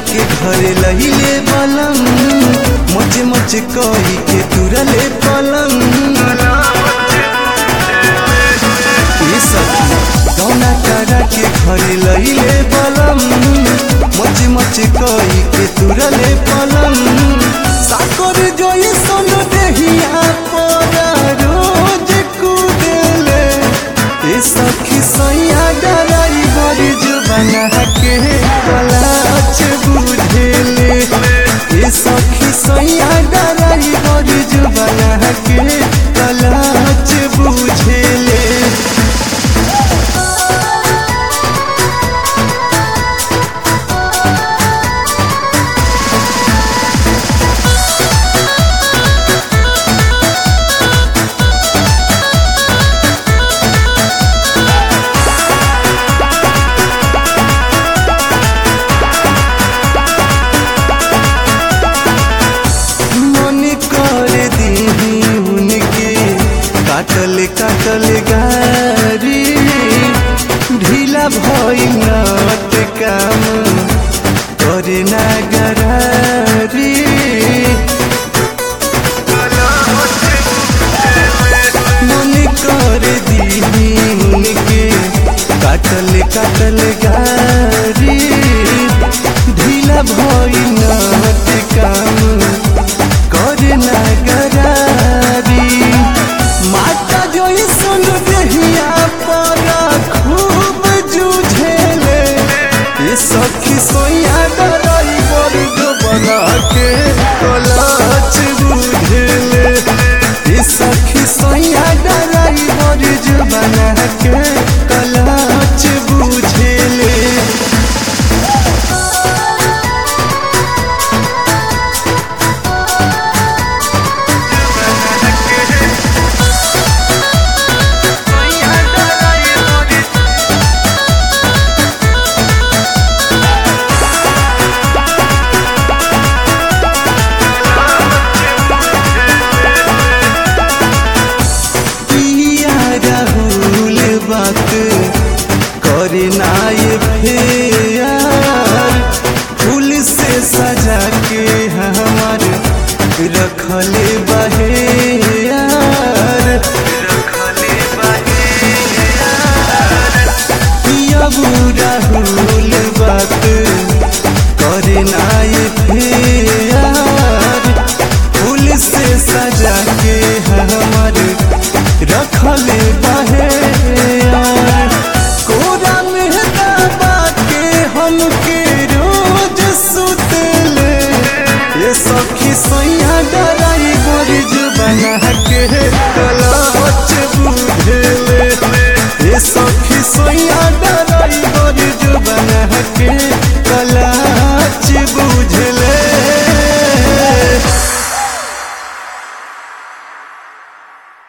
के घरे लहिले बलम मच मच कही के तुरले पलंग ए सखी कौना करा के घरे लहिले बलम मच मच कही के तुरले पलंग साकर जोई सन देहिया पर रोज कुदेले ए सखी सैया डराई बड़ी जुबाना के कलाच बुझेले ए सखी सैया डराई बड़ी जुबाना के कलाच बुझेले मन कर दीही उनके काटल काटल गारी ढीला भइल नट काम करे ना गरारी मन कर दीही उनके काटल काटल